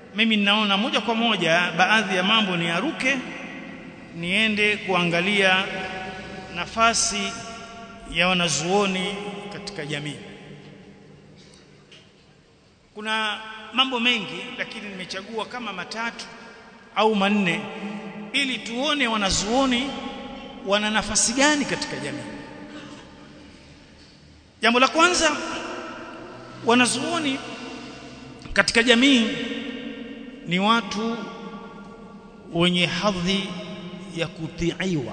mimi ninaona moja kwa moja baadhi ya mambo ni aruke niende kuangalia nafasi ya wanazuoni katika jamii kuna mambo mengi lakini nimechagua kama matatu au manne ili tuone wanazuoni wana nafasi gani katika jamii jambo la kwanza wanazuoni katika jamii ni watu wenye hadhi ya kutiiwa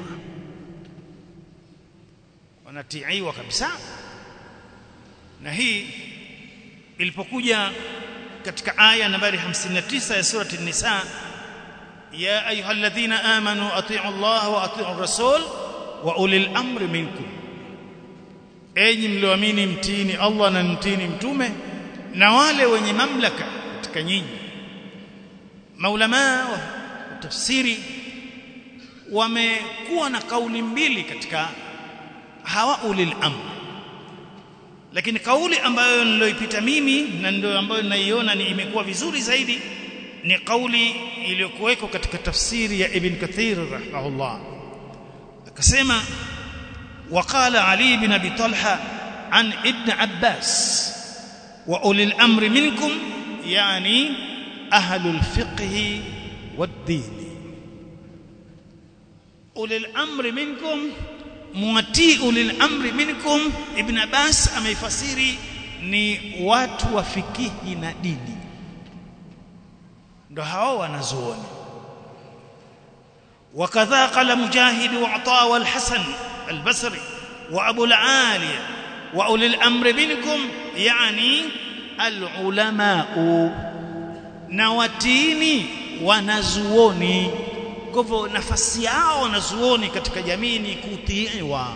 wanatiiwa kabisa na hii ilipokuja katika aya nambari 59 ya surati an-nisa ya ayyuhalladhina amanu atii'u Allah wa atii'u rasul wa ulil amri minkum enyi mlioamini mtini Allah na mtini mtume na wale wenye mamlaka katika nyinyi maulama wa tafsiri wamekuwa na kauli mbili katika hawa ulil amr lakini kauli ambayo niloipita mimi na ndio ambayo naiona ni imekuwa vizuri zaidi ni kauli iliyokuweko katika tafsiri ya Ibn Kathir rahimahullah akasema وقال علي بن ابي طلحه عن ابن عباس واولي الامر منكم يعني اهل الفقه والدين اولي الامر منكم muatii ulil amri minkum ibn abbas ameifasiri ni watu wa fikihi na dini ndo hao wanazuoni wakadha qala mujahid wa ata wal hasan al-basri wa abu al-aliya wa ulil amri minkum yani al-ulama na watini wanazuoni kwa hivyo nafasi yao wanazuoni katika jamii ni kutiiwa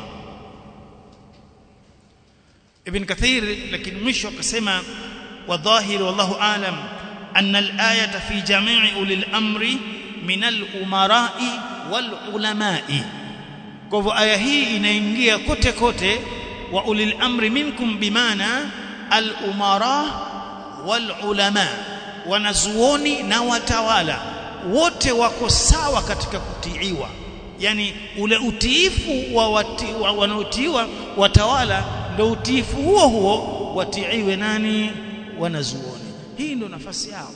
Ibn Kathir lakini mwisho akasema wadhahir wallahu alam anna al-ayata fi jami'i ulil amri min al-umara'i wal ulama'i kwa hivyo aya hii inaingia kote kote wa ulil amri minkum bimaana al-umara wal ulama wanazuoni na watawala wote wako sawa katika kutiiwa yani ule utiifu wa, wati, wa wanaotiiwa watawala ndio utiifu huo huo watiiwe nani wanazuoni hii ndio nafasi yao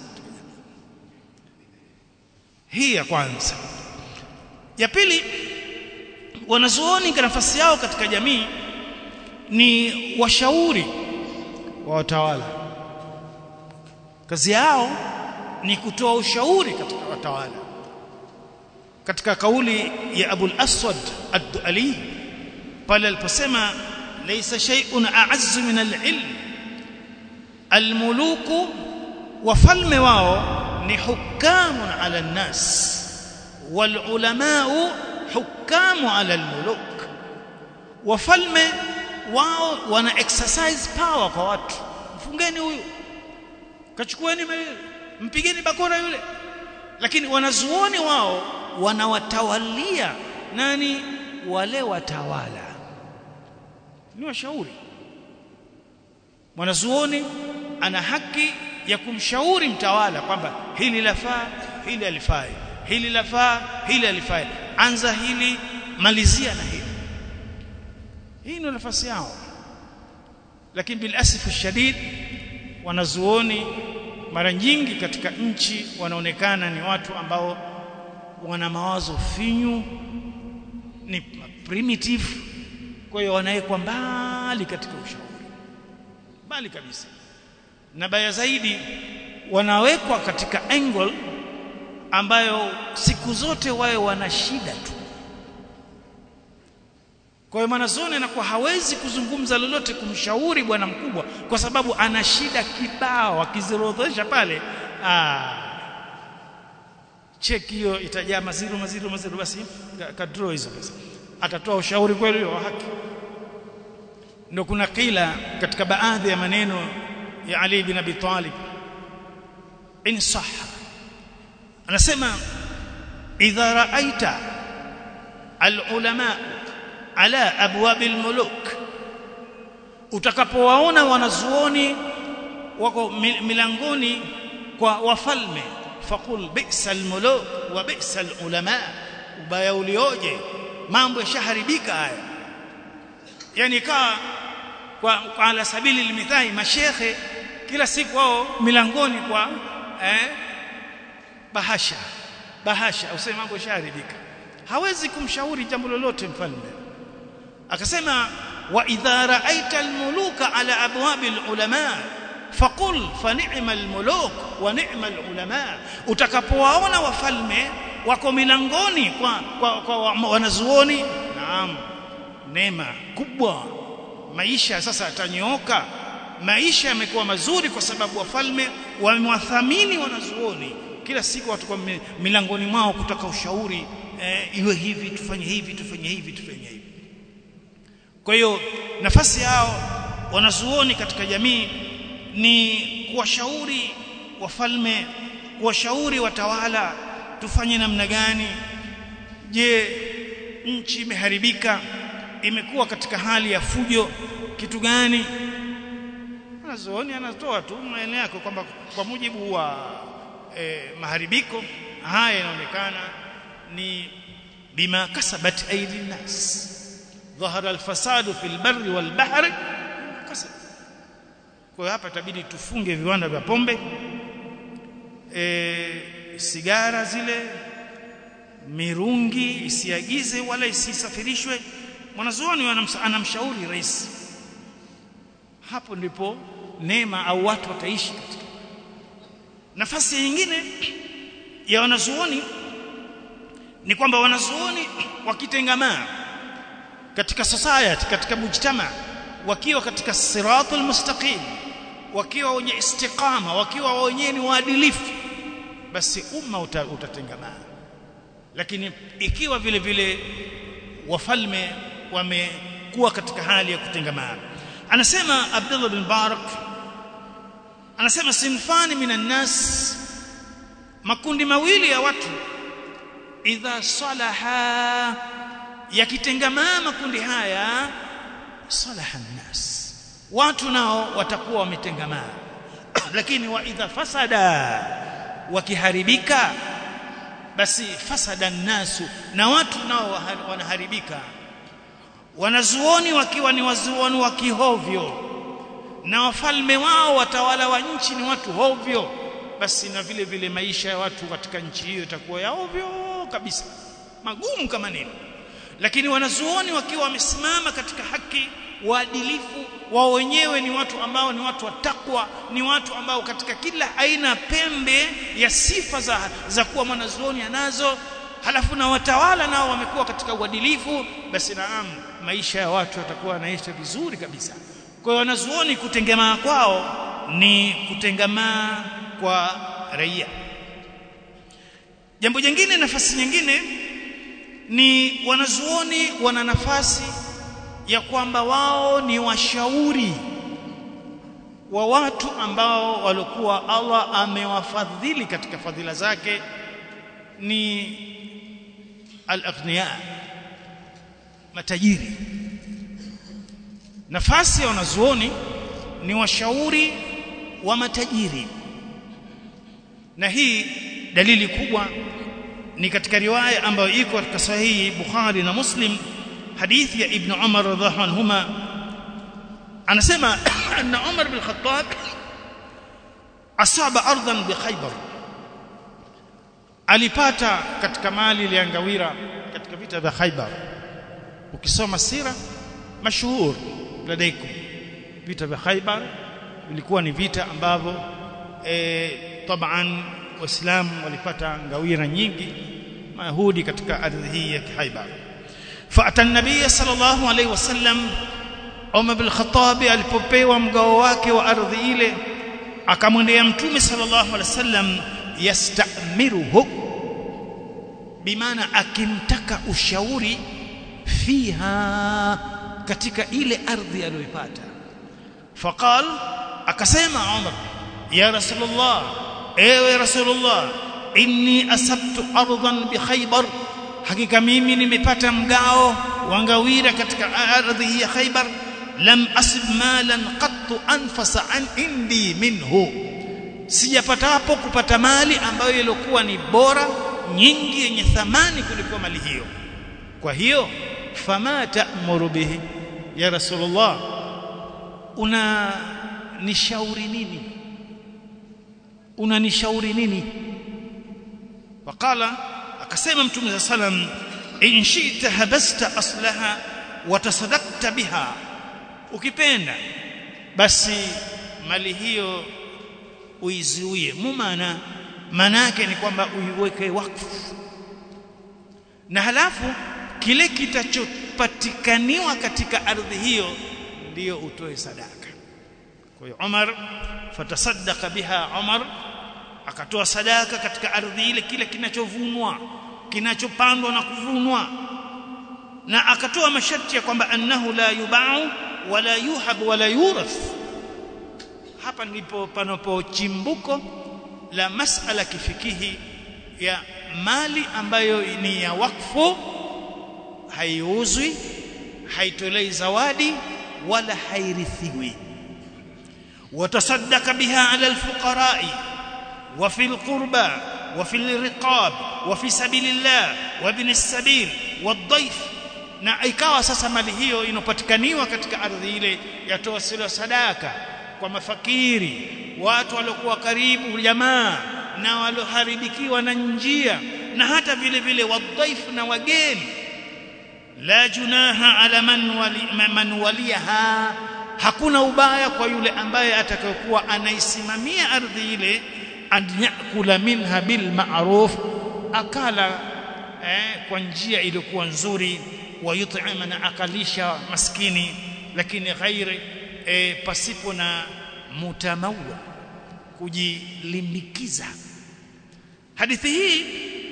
hii ya kwanza ya pili wanazuoni kwa nafasi yao katika jamii ni washauri wa watawala kazi yao ni kutoa ushauri katika watawala katika kauli ya Abu al-Aswad ad-Du'ali pale aliposema laysa shay'un a'azzu min al-ilm al-muluku wafalme wao ni hukamun ala an-nas wal ulama'u hukamu ala al-muluk wafalme wao wana exercise power kwa watu mfungeni huyu kachukueni mpigeni bakora yule lakini wanazuoni wao wanawatawalia nani wale watawala ni washauri mwanazuoni ana haki ya kumshauri mtawala kwamba hili lafaa hili alifai hili lafaa hili alifai anza hili malizia na hili hii ndio nafasi yao lakini bil asif shadid wanazuoni mara nyingi katika nchi wanaonekana ni watu ambao wana mawazo finyu ni primitive kwa hiyo wanawekwa mbali katika ushauri mbali kabisa na baya zaidi wanawekwa katika angle ambayo siku zote wawe wana shida tu kwa hiyo mwanazoni anakuwa hawezi kuzungumza lolote kumshauri bwana mkubwa kwa sababu ana shida kibao akizirodhesha pale ah cheki hiyo itajaa maziro maziro maziro basi kadro hizo basi atatoa ushauri kweli wa haki ndio kuna kila katika baadhi ya maneno ya Ali bin Abi Talib in sahha anasema idha ra'aita al-ulama ala abwabil muluk utakapowaona wanazuoni wako milangoni kwa wafalme faqul bi'sal muluk wa bi'sal ulama ubaya ulioje mambo yashaharibika haya yani kaa kwa, kwa ala sabili limithai mashekhe kila siku wao milangoni kwa eh, bahasha bahasha useme mambo yashaharibika hawezi kumshauri jambo lolote mfalme akasema wa idha ra'aita almuluka ala abwabi alulama faqul fa ni'ma almuluk wa ni'ma alulama utakapowaona wafalme wako milangoni kwa, kwa, kwa wanazuoni naam neema kubwa maisha sasa yatanyooka maisha yamekuwa mazuri kwa sababu wafalme wamewathamini wanazuoni kila siku watu kwa milangoni mwao kutaka ushauri eh, iwe hivi tufanye hivi tufanye hivi tufanye hivi kwa hiyo nafasi yao wanazuoni katika jamii ni kuwashauri wafalme kuwashauri watawala tufanye namna gani je nchi imeharibika imekuwa katika hali ya fujo kitu gani wanazuoni anatoa tu maeneo yako kwamba kwa mujibu wa eh, maharibiko haya yanaonekana ni bima kasabat aidi nas ظهر الفساد في البر والبحر kasab kwa hapa itabidi tufunge viwanda vya pombe e, sigara zile mirungi isiagize wala isisafirishwe mwanazuoni anamshauri rais hapo ndipo neema au watu wataishi katika nafasi nyingine ya wanazuoni ni kwamba wanazuoni wakitengamaa katika society katika mujtama wakiwa katika siratul mustaqim wakiwa wenye istiqama wakiwa wenye ni waadilifu basi umma uta, utatengamaa lakini ikiwa vile vile wafalme wamekuwa katika hali ya kutengamaa anasema Abdullah bin Barak anasema sinfani minan nas makundi mawili ya watu idha salaha yakitengamaa makundi haya salaha nnas watu nao watakuwa wametengamaa lakini wa idha fasada wakiharibika basi fasada nnasu na watu nao wanaharibika wanazuoni wakiwa ni wazuoni wa kihovyo na wafalme wao watawala wa nchi ni watu hovyo basi na vile vile maisha ya watu katika nchi hiyo itakuwa ya ovyo kabisa magumu kama nini lakini wanazuoni wakiwa wamesimama katika haki waadilifu wao wenyewe ni watu ambao ni watu wa takwa ni watu ambao katika kila aina pembe ya sifa za, za kuwa mwanazuoni anazo halafu na watawala nao wamekuwa katika uadilifu basi naam maisha ya watu yatakuwa yanaisha vizuri kabisa kwa hiyo wanazuoni kutengemaa kwao ni kutengamaa kwa raia jambo jingine nafasi nyingine ni wanazuoni wana nafasi ya kwamba wao ni washauri wa watu ambao walikuwa Allah amewafadhili katika fadhila zake ni al-aghniya matajiri nafasi ya wanazuoni ni washauri wa matajiri na hii dalili kubwa ni katika riwaya ambayo iko katika sahihi Bukhari na Muslim hadithi ya Ibn Umar radhiallahu anhuma anasema anna Umar bin Khattab asaba ardhan bi Khaybar alipata katika mali iliangawira katika vita vya Khaybar ukisoma sira mashuhur ladaikum vita vya Khaybar vilikuwa ni vita ambavyo eh taban waislamu walipata ngawira nyingi mayahudi katika ardhi hii ya Khaybar فأتى النبي صلى الله عليه وسلم Umar bin Khattab alipopewa mgao wake wa ardhi ile akamwendea mtume sallallahu alaihi wasallam yastamiruhu bimaana akimtaka ushauri fiha katika ile ardhi aliyoipata faqal akasema Umar ya rasulullah ewe rasulullah inni asabtu ardan bi khaybar hakika mimi nimepata mgao wa ngawira katika ardhi ya Khaybar lam asib malan qattu anfasa an indi minhu sijapata hapo kupata mali ambayo ilikuwa ni bora nyingi yenye thamani kuliko mali hiyo kwa hiyo fama ta'muru bihi ya rasulullah una nishauri nini unanishauri nini waqala akasema mtume sallam in shi'ta habasta aslaha wa tasaddaqta biha ukipenda basi mali hiyo uizuie mumana maana yake ni kwamba uiweke wakfu na halafu kile kitachopatikaniwa katika ardhi hiyo ndiyo utoe sadaka kwa hiyo Umar fatasaddaqa biha Umar akatoa sadaka katika ardhi ile kile kinachovunwa kinachopandwa na kuvunwa na akatoa masharti ya kwamba annahu la yubau wala yuhab wala yurath hapa ndipo panapo chimbuko la masala kifikihi ya mali ambayo ni ya wakfu haiuzwi haitolei zawadi wala hairithiwi watasaddaka biha ala alfuqara'i wa fil qurba wa fil riqab wa fi sabilillah wa ibn as-sabil wadhaif na ikawa sasa mali hiyo inopatikaniwa katika ardhi ile yatoa sila sadaka kwa mafakiri watu waliokuwa karibu jamaa na walioharibikiwa na njia na hata vile vile wadhaifu na wageni la junaha ala man wali, man waliha hakuna ubaya kwa yule ambaye atakayokuwa anaisimamia ardhi ile an yakula minha bil ma'ruf akala eh, kwa njia iliyokuwa nzuri wa yut'ima na akalisha maskini lakini ghairi eh, pasipo na mutamawa kujilimbikiza hadithi hii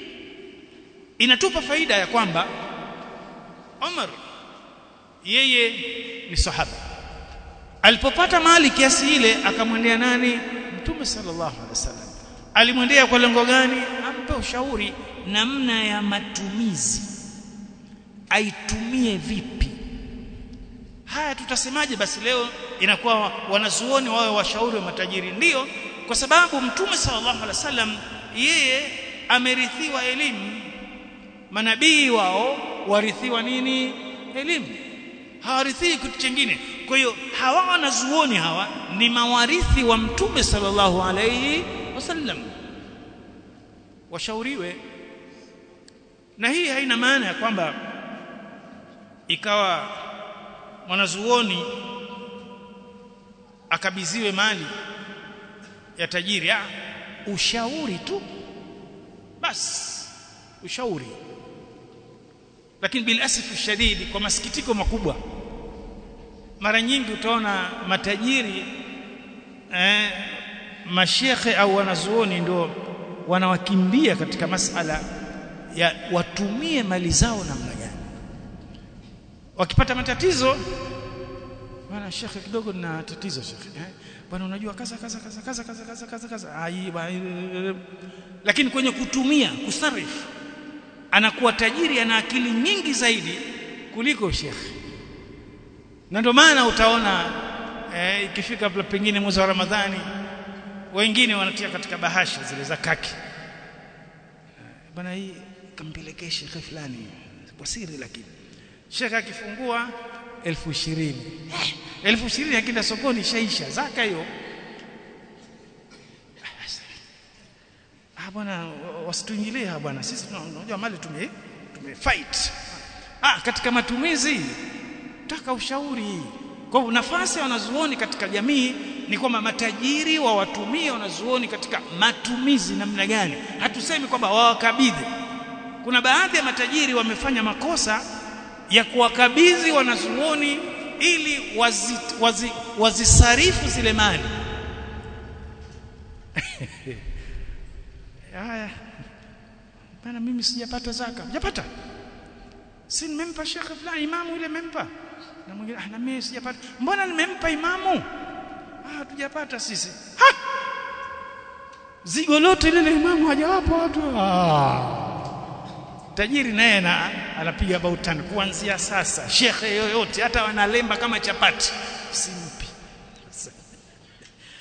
inatupa faida ya kwamba Umar yeye ni sahaba alipopata mali kiasi ile akamwendea nani mtume sallallahu alaihi wasallam alimwendea kwa lengo gani ampe ushauri namna ya matumizi aitumie vipi haya tutasemaje basi leo inakuwa wanazuoni wawe washauri wa matajiri ndiyo kwa sababu mtume sallallahu alaihi wasallam yeye amerithiwa elimu manabii wao warithiwa nini elimu hawarithi kitu kingine kwa hiyo hawa wanazuoni hawa ni mawarithi wa mtume sallallahu alaihi wasallam washauriwe na hii haina maana ya kwamba ikawa mwanazuoni akabiziwe mali ya tajiri ah ushauri tu basi ushauri lakini bil asif shadidi kwa masikitiko makubwa mara nyingi utaona matajiri eh, mashekhe au wanazuoni ndio wanawakimbia katika masala ya watumie mali zao namna gani wakipata matatizo bwana shekhe kidogo na tatizo shekhe eh? bwana unajua kaza kaza kaza kaza kaza kaza kaza kaza ai lakini kwenye kutumia kusarifu anakuwa tajiri ana akili nyingi zaidi kuliko shekhe na ndio maana utaona eh, ikifika pengine mwezi wa Ramadhani wengine wanatia katika bahasha zile za kaki bwana hii kampelekee shekhe fulani kwa siri lakini shekhe akifungua elfu ishirini elfu ishirini akienda sokoni shaisha zaka hiyo ah bwana wasituingilie bwana sisi tunajua mali tume tume fight ah katika matumizi taka ushauri kwa hivyo nafasi ya wanazuoni katika jamii ni kwamba matajiri wa watumie wanazuoni katika matumizi namna gani hatusemi kwamba wawakabidhi kuna baadhi ya matajiri wamefanya makosa ya kuwakabidhi wanazuoni ili wazisarifu wazi, wazi zile mali haya bana mimi sijapata zaka hujapata si nimempa shekhe fulani imamu yule nimempa na mwingine ah na mimi sijapata mbona nimempa imamu ah hatujapata sisi ha zigo lote lile imamu hajawapa watu ah tajiri naye na anapiga bautan kuanzia sasa shekhe yoyote hata wanalemba kama chapati simpi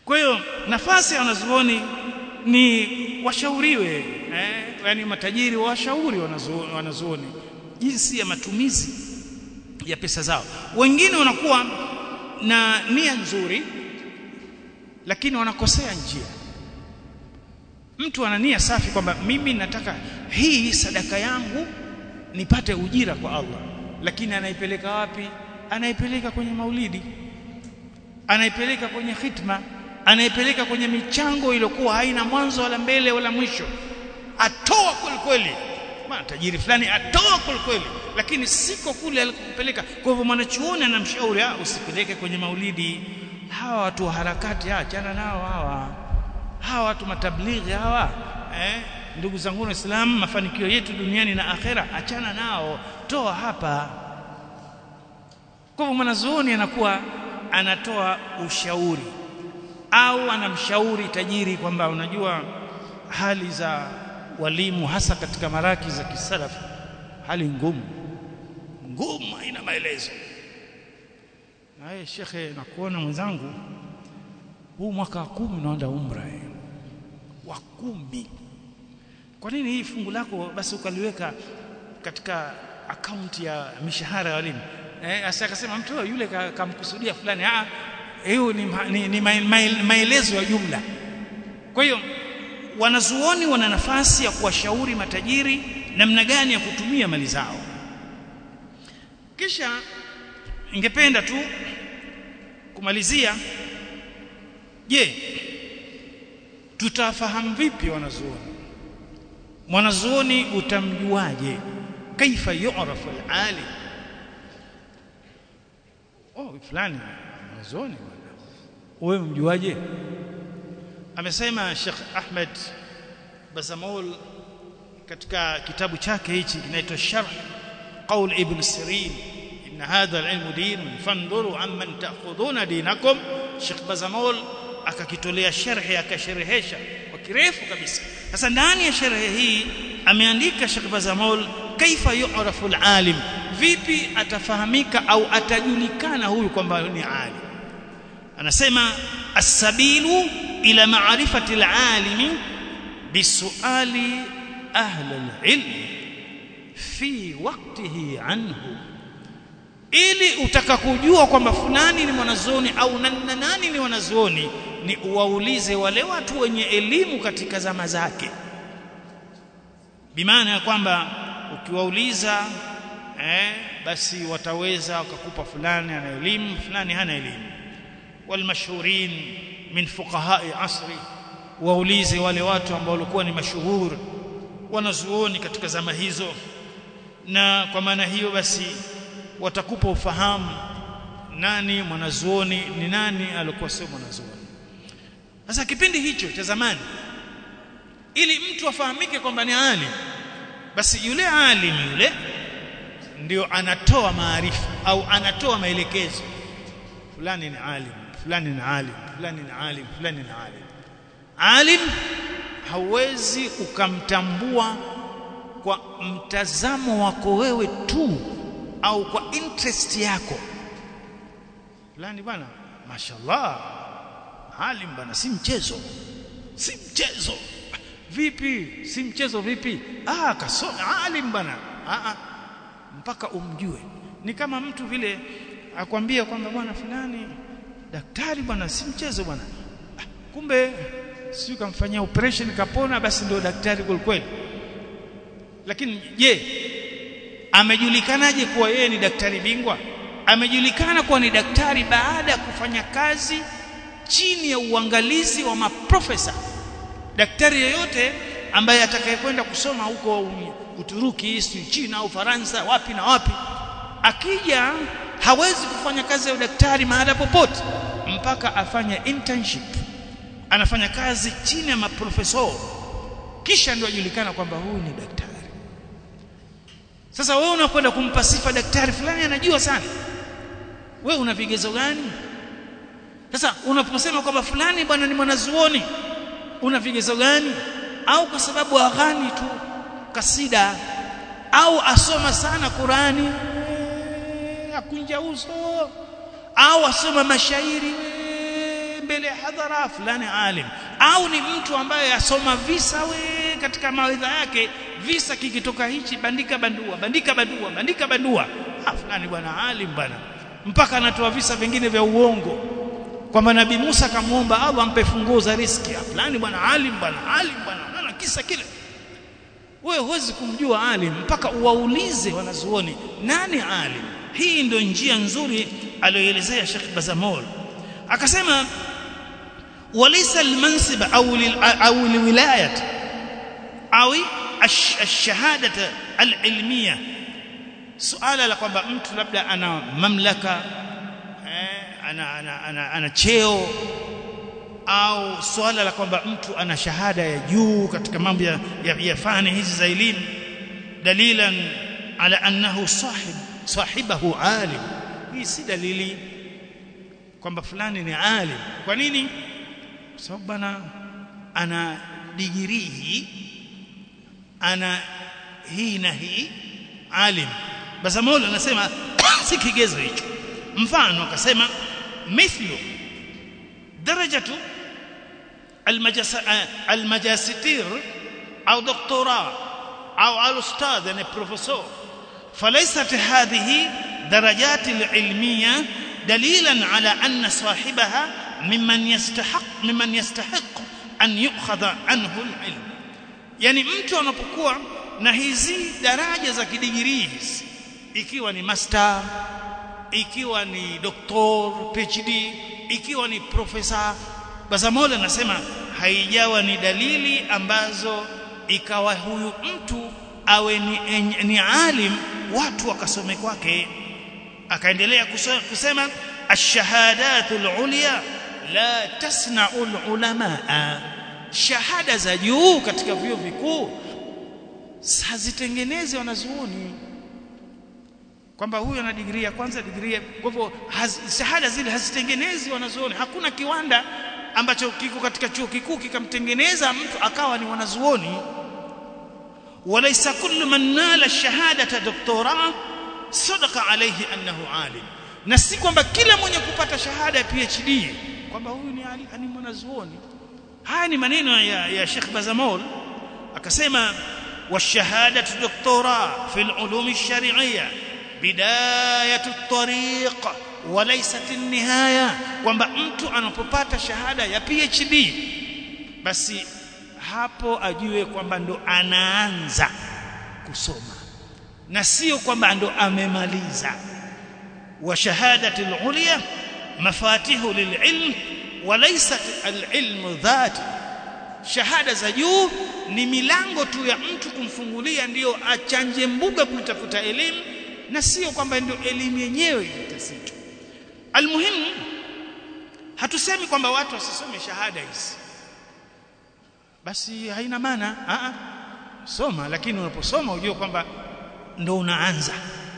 kwa hiyo nafasi ya wanazuoni ni washauriwe eh, yani matajiri washauri wanazuoni, wanazuoni jinsi ya matumizi ya pesa zao wengine wanakuwa na nia nzuri lakini wanakosea njia mtu ana nia safi kwamba mimi nataka hii sadaka yangu nipate ujira kwa Allah lakini anaipeleka wapi anaipeleka kwenye maulidi anaipeleka kwenye khitma anaipeleka kwenye michango iliyokuwa haina mwanzo wala mbele wala mwisho atoa kweli kweli maana tajiri fulani atoa kweli kweli lakini siko kule alikopeleka kwa hivyo mwanachuoni anamshauri usipeleke kwenye maulidi hawa watu wa harakati achana nao hawa hawa watu matablighi hawa eh ndugu zangu waislamu mafanikio yetu duniani na akhera achana nao toa hapa kwa hivyo mwanazuoni anakuwa anatoa ushauri au anamshauri tajiri kwamba unajua hali za walimu hasa katika maraki za kisalaf hali ngumu ngumu haina maelezo naye shekhe nakuona mwenzangu huu mwaka wa kumi unaenda umra eh. wa kumi kwa nini hii fungu lako basi ukaliweka katika akaunti ya mishahara ya walimu eh asa akasema mtu yule kamkusudia ka fulani ah hiyo ni, ni, ni maelezo ya jumla kwa hiyo wanazuoni wana nafasi ya kuwashauri matajiri namna gani ya kutumia mali zao kisha ningependa tu kumalizia je tutafahamu vipi wanazuoni mwanazuoni utamjuaje kaifa yu'rafu al-alim oh fulani mwanazuoni wewe mjuaje amesema Sheikh Ahmed Bazamul katika kitabu chake hichi kinaitwa Sharh Qaul Ibn Sirin inna hadha al-ilm din fanduru amman ta'khuduna dinakum Sheikh Bazamul akakitolea sharhi akasherehesha kwa kirefu kabisa sasa ndani ya sharhi hii ameandika Sheikh Bazamul kaifa yu'rafu al-alim vipi atafahamika au atajulikana huyu kwamba ni alim anasema as-sabilu ila ma'rifati al-alimi bisuali ahli al-ilm fi waqtihi anhu ili utaka kujua kwamba fulani ni mwanazuoni au nani nani ni wanazuoni ni uwaulize wale watu wenye elimu katika zama zake bimaana ya kwamba ukiwauliza eh, basi wataweza wakakupa fulani ana elimu fulani hana elimu walmashhurin min fuqahai asri waulize wale watu ambao walikuwa ni mashuhuri wanazuoni katika zama hizo na kwa maana hiyo basi watakupa ufahamu nani mwanazuoni ni nani alikuwa sio mwanazuoni sasa kipindi hicho cha zamani ili mtu afahamike kwamba ni alim basi yule alim yule ndio anatoa maarifa au anatoa maelekezo fulani ni alim fulani ni alim fulani ni alim fulani ni alim alim hauwezi ukamtambua kwa mtazamo wako wewe tu au kwa interest yako fulani bwana mashallah alim bwana si mchezo si mchezo vipi si mchezo vipi ah kasoma alim bwana ah, ah mpaka umjue ni kama mtu vile akwambia kwamba bwana fulani daktari bwana si mchezo bwana ah, kumbe si kamfanyia operation kapona basi ndio daktari kweli lakini je amejulikanaje kuwa yeye ni daktari bingwa amejulikana kuwa ni daktari baada ya kufanya kazi chini ya uangalizi wa maprofesa daktari yeyote ambaye atakayekwenda kusoma huko Uturuki, China au Faransa wapi na wapi akija hawezi kufanya kazi ya udaktari mahala popote mpaka afanye internship anafanya kazi chini ya maprofesa kisha ndio ajulikana kwamba huyu ni daktari sasa wewe unakwenda kumpa sifa daktari fulani anajua sana wewe una vigezo gani sasa unaposema kwamba fulani bwana ni mwanazuoni una vigezo gani au kwa sababu aghani tu kasida au asoma sana Qurani akunja uso au asoma mashairi mbele ya hadhara fulani alim au ni mtu ambaye asoma visa we katika mawaidha yake visa kikitoka hichi bandika bandua bandika bandua bandika bandua ah fulani bwana alim bwana mpaka anatoa visa vingine vya uongo kwamba nabii Musa akamwomba Allah ampe funguo za riski fulani bwana alim bwana alim bwana unaona kisa kile wewe huwezi kumjua alim mpaka uwaulize wanazuoni nani alim hii ndio njia nzuri aliyoelezea Sheikh Bazamol akasema walaysa almansib au au alwilayat au ash-shahadata al-ilmiyya suala la kwamba mtu labda ana mamlaka eh, ana, ana, ana, ana cheo au swala la kwamba mtu ana shahada ya juu katika mambo ya, ya, ya fani hizi za elimu dalilan ala annahu sahib sahibahu alim hii si dalili kwamba fulani ni alim kwa nini kwa sababu bana ana digrii hii ana hii na hii alim basi Mola anasema si kigezo hicho mfano akasema mithlu darajatu الماجستير أو دكتوراه أو الأستاذ يعني بروفيسور فليست هذه درجات العلمية دليلا على أن صاحبها ممن يستحق ممن يستحق أن يؤخذ عنه العلم يعني mtu anapokuwa na hizi daraja za kidigirii hizi ikiwa ni master ikiwa ni doctor PhD ikiwa ni profesa Bazamola anasema haijawa ni dalili ambazo ikawa huyu mtu awe ni, ni alim watu wakasome kwake akaendelea kusema ash-shahadatul ulya la tasna'ul ulamaa shahada za juu katika vyuo vikuu hazitengenezi wanazuoni kwamba huyu ana digrii ya kwanza digrii kwa hivyo shahada zile hazitengenezi wanazuoni hakuna kiwanda ambacho kiko katika chuo kikuu kikamtengeneza mtu akawa ni wanazuoni walaysa kullu man nala shahadata doktora sadaqa alayhi annahu alim na si kwamba kila mwenye kupata shahada ya PhD kwamba huyu ni ni mwanazuoni haya ni maneno ya, ya Sheikh Bazamol akasema والشهاده دكتوراه في العلوم الشرعيه بدايه الطريق وليست النهايه kwamba mtu anapopata shahada ya PhD basi hapo ajue kwamba ndo anaanza kusoma na sio kwamba ndo amemaliza wa shahadati al-ulya mafatihu lil-ilm walaysat al-ilm dhati shahada za juu ni milango tu ya mtu kumfungulia ndiyo achanje mbuga kutafuta elimu na sio kwamba ndio elimu yenyewe itasitwa almuhimu hatusemi kwamba watu wasisome shahada hizi basi haina maana a a soma lakini unaposoma ujue kwamba ndo unaanza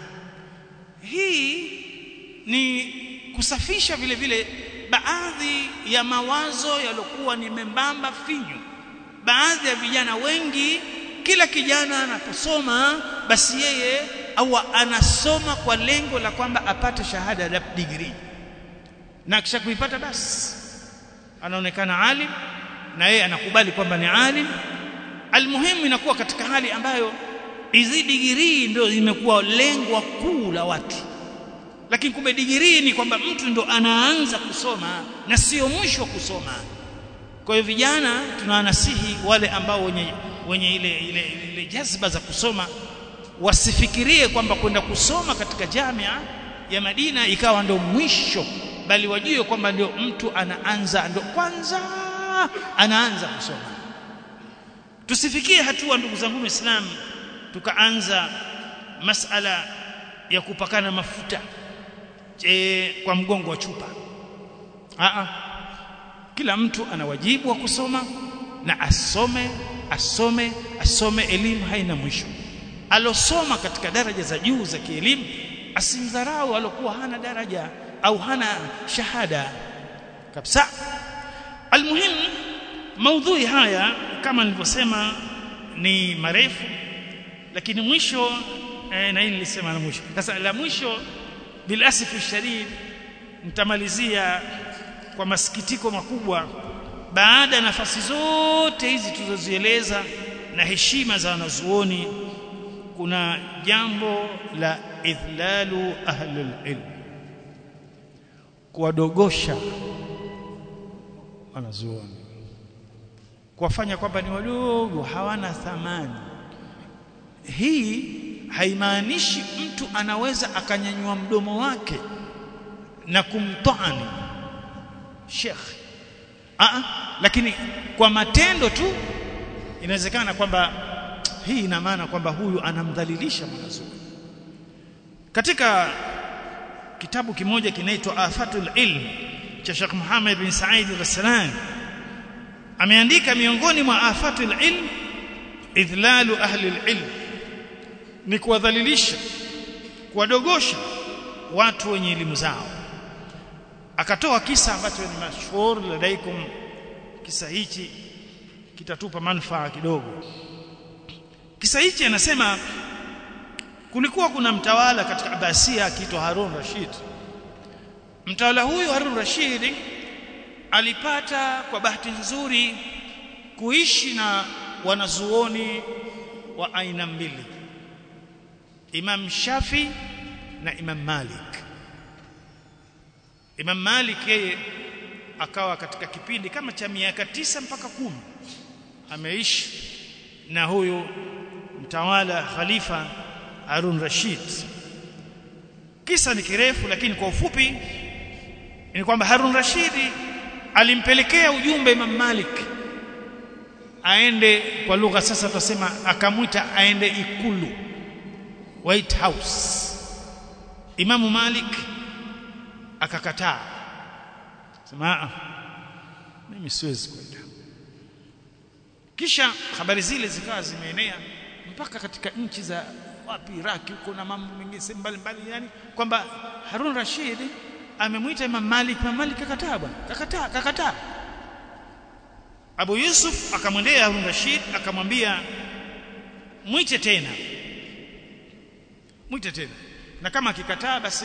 hii ni kusafisha vile vile baadhi ya mawazo yaliokuwa ni membamba finyu baadhi ya vijana wengi kila kijana anaposoma basi yeye au anasoma kwa lengo la kwamba apate shahada ya degree na kisha kuipata basi anaonekana alim na yeye anakubali kwamba ni alim almuhimu inakuwa katika hali ambayo hizi degree ndio zimekuwa lengo kuu la watu lakini kumbe degree ni kwamba mtu ndo anaanza kusoma na sio mwisho kusoma kwa hiyo vijana tunawanasihi wale ambao wenye wenye ile ile, ile jazba za kusoma wasifikirie kwamba kwenda kusoma katika jamia ya Madina ikawa ndio mwisho bali wajue kwamba ndio mtu anaanza ndio kwanza anaanza kusoma tusifikie hatua ndugu zangu waislamu tukaanza masala ya kupakana mafuta e, kwa mgongo wa chupa Aa, kila mtu ana wajibu wa kusoma na asome asome asome elimu haina mwisho alosoma katika daraja za juu za kielimu asimdharau alokuwa hana daraja au hana shahada kabisa almuhimu maudhui haya kama nilivyosema ni marefu lakini mwisho eh, na hili nilisema la mwisho sasa la mwisho bilasifu shadid nitamalizia kwa masikitiko makubwa baada ya nafasi zote hizi tulizozieleza na heshima za wanazuoni kuna jambo la idhlalu ahlul ilm kuwadogosha wanazuoni kuwafanya kwamba ni wadogo hawana thamani hii haimaanishi mtu anaweza akanyanyua mdomo wake na kumtaani Sheikh Aa, lakini kwa matendo tu inawezekana kwamba hii ina maana kwamba huyu anamdhalilisha mwanazuoni katika kitabu kimoja kinaitwa Afatul Ilm cha Sheikh Muhammad bin Said al-Raslan ameandika miongoni mwa afatul ilm idhlalu ahli al-ilm ni kuwadhalilisha kuwadogosha watu wenye elimu zao akatoa kisa ambacho ni mashhur ladaikum kisa hichi kitatupa manufaa kidogo kisa hichi anasema kulikuwa kuna mtawala katika Abasia akiitwa Harun Rashid mtawala huyu Harun Rashid alipata kwa bahati nzuri kuishi na wanazuoni wa aina mbili Imam Shafi na Imam Malik Imam Malik yeye akawa katika kipindi kama cha miaka tisa mpaka kumi ameishi na huyu mtawala khalifa Harun Rashid kisa ni kirefu lakini kwa ufupi ni kwamba Harun Rashid alimpelekea ujumbe Imam Malik aende kwa lugha sasa tutasema akamwita aende ikulu White House Imamu Malik akakataa sema mimi siwezi kwenda kisha habari zile zikawa zimeenea mpaka katika nchi za wapi Iraki huko na mambo mengine sehemu mbalimbali yani kwamba Harun Rashid amemwita Imam Malik Imam Malik kakataa bwana kakataa kakataa Abu Yusuf akamwendea Harun Rashid akamwambia mwite tena mwite tena na kama akikataa basi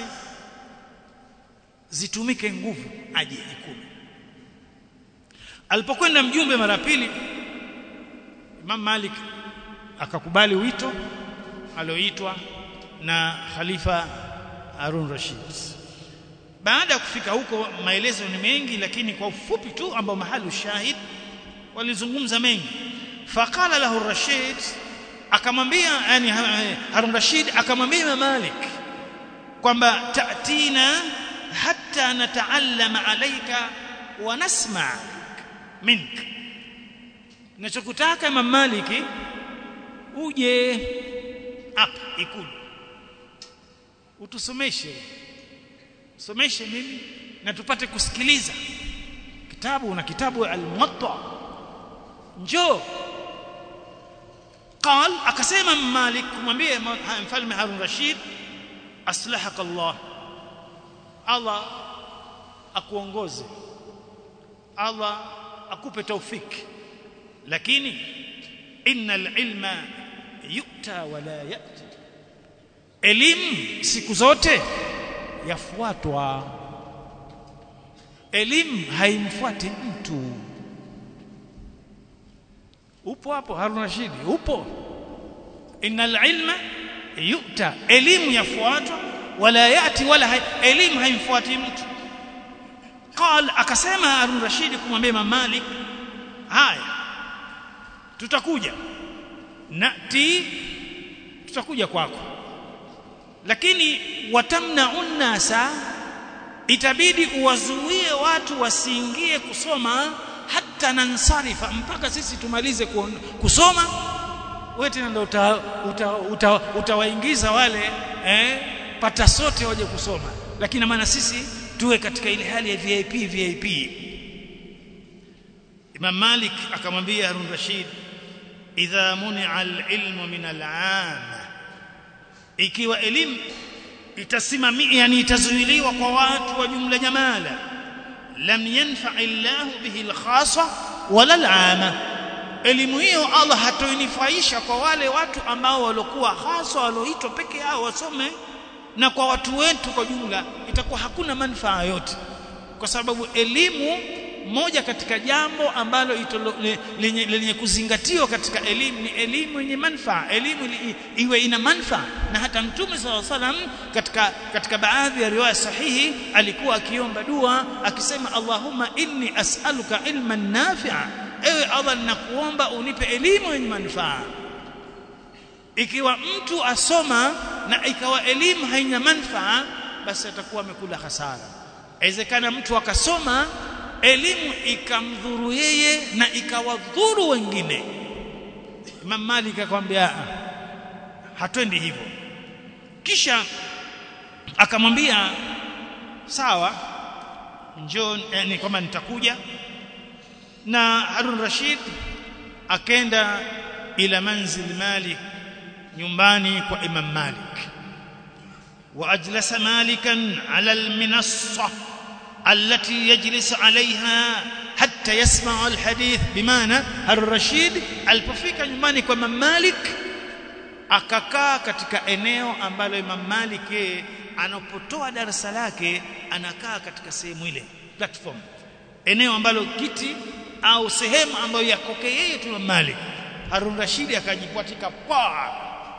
zitumike nguvu aje ikulu alipokwenda mjumbe mara pili Imam Malik akakubali wito alioitwa na Khalifa Harun Rashid baada ya kufika huko maelezo ni mengi lakini kwa ufupi tu ambao mahali shahid walizungumza mengi faqala lahu Rashid akamwambia yani Harun Rashid akamwambia Imam Malik kwamba tatina hatta nataallama alayka wa nasma mink ninachokutaka Imam Malik uje hapa ikulu utusomeshe someshe mimi na tupate kusikiliza kitabu na kitabu al-muwatta njoo قال akasema Malik kumwambia mfalme Harun Rashid aslahaka Allah Allah akuongoze Allah akupe taufiki lakini innal ilma yu'ta wala ya'ti elimu siku zote yafuatwa elimu haimfuati mtu upo hapo Harun Rashid upo innal ilma yu'ta elimu yafuatwa wala yati wala hai, elimu haimfuati mtu qal akasema Harun Rashid kumwambia Imam Malik haya tutakuja nati tutakuja kwako lakini watamnaun nasa itabidi uwazuie watu wasiingie kusoma hata nansarifa mpaka sisi tumalize kusoma wewe tena ndio utawaingiza uta, uta, uta wale eh, pata sote waje kusoma lakini maana sisi tuwe katika ile hali ya VIP VIP Imam Malik akamwambia Harun Rashid idha muni'a al-ilmu min al-'am ikiwa elimu itasimamia yani itazuiliwa kwa watu wa jumla jamala lam yanfa Allah bihi al-khassa wala al-'ama elimu hiyo Allah hatoinifaisha kwa wale watu ambao walikuwa hasa walioitwa peke yao wasome na kwa watu wetu kwa jumla itakuwa hakuna manufaa yote kwa sababu elimu moja katika jambo ambalo itolo, lenye, lenye kuzingatiwa katika elimu ni elimu yenye manufaa elimu li, iwe ina manufaa na hata mtume SAW salam katika katika baadhi ya riwaya sahihi alikuwa akiomba dua akisema Allahumma inni as'aluka ilman nafi'a ewe Allah ninakuomba unipe elimu yenye manufaa ikiwa mtu asoma na ikawa elimu haina manufaa basi atakuwa amekula hasara inawezekana mtu akasoma elimu ikamdhuru yeye na ikawadhuru wengine Imam Malik akamwambia hatwendi hivyo kisha akamwambia sawa njoo yani kwamba nitakuja na Harun Rashid akenda ila manzil Malik nyumbani kwa Imam Malik واجلس مالكا على المنصه التي يجلس عليها حتى يسمع الحديث بمعنى الرشيد alipofika nyumbani kwa Imam Malik akakaa katika eneo ambalo Imam Malik anapotoa darasa lake anakaa katika sehemu ile platform eneo ambalo kiti au sehemu ambayo yakoke yeye tu Imam Malik Harun Rashid akajipwatika paa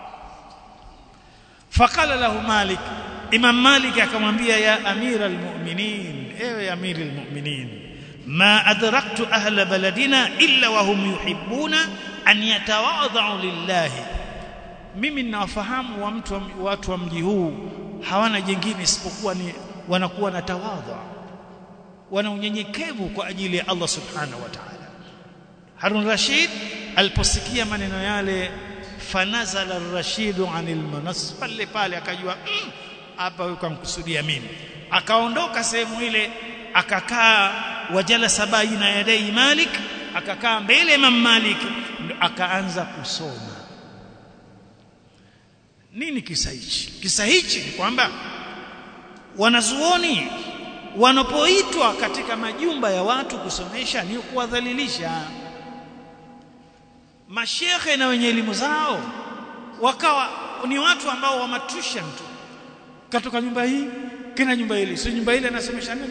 faqala lahu Malik Imam Malik akamwambia ya amira almu'minin ewe amiri almu'minin ma adraktu ahla baladina illa wa hum yuhibbuna an yatawadha'u lillahi mimi ninawafahamu wa mtu watu wa mji huu hawana jingine isipokuwa ni wanakuwa na tawadha wana unyenyekevu kwa ajili ya Allah subhanahu wa ta'ala Harun Rashid aliposikia maneno yale fanazala ar-rashidu anil manas pale pale akajua hapa mm, yuko mkusudia mimi akaondoka sehemu ile akakaa wajalasa baina yadai Malik akakaa mbele Imam Malik akaanza kusoma nini kisa hichi kisa hichi ni kwamba wanazuoni wanapoitwa katika majumba ya watu kusomesha ni kuwadhalilisha mashekhe na wenye elimu zao wakawa ni watu ambao wamatusha mtu katoka nyumba hii kina nyumba ile sio nyumba ile anasomesha nini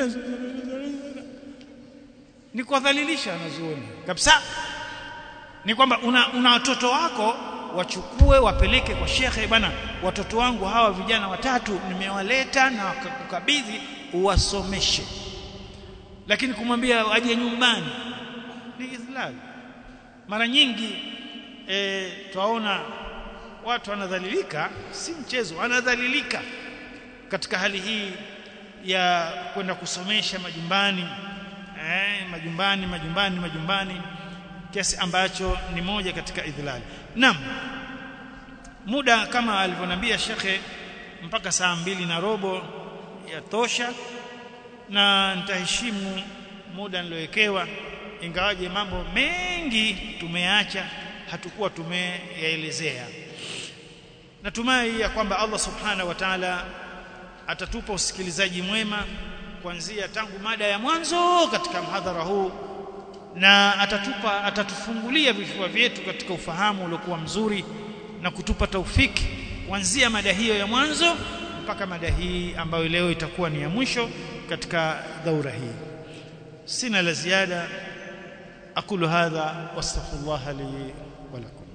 ni kuwadhalilisha wanazuoni kabisa ni kwamba una, una watoto wako wachukue wapeleke kwa shekhe bwana watoto wangu hawa vijana watatu nimewaleta na kukabidhi uwasomeshe lakini kumwambia aje nyumbani ni idhlal mara nyingi e, twaona watu wanadhalilika si mchezo wanadhalilika katika hali hii ya kwenda kusomesha majumbani eh, majumbani majumbani majumbani kiasi ambacho ni moja katika idhlali naam muda kama alivyonambia shekhe mpaka saa mbili na robo ya tosha na nitaheshimu muda niliowekewa ingawaje mambo mengi tumeacha hatukuwa tumeyaelezea natumai ya kwamba Allah subhanahu wa ta'ala atatupa usikilizaji mwema kuanzia tangu mada ya mwanzo katika mhadhara huu na atatupa atatufungulia vifua vyetu katika ufahamu uliokuwa mzuri na kutupa taufiki kuanzia mada hiyo ya mwanzo mpaka mada hii ambayo leo itakuwa ni ya mwisho katika daura hii sina la ziada aqulu hadha wastaghfirullah li wa lakum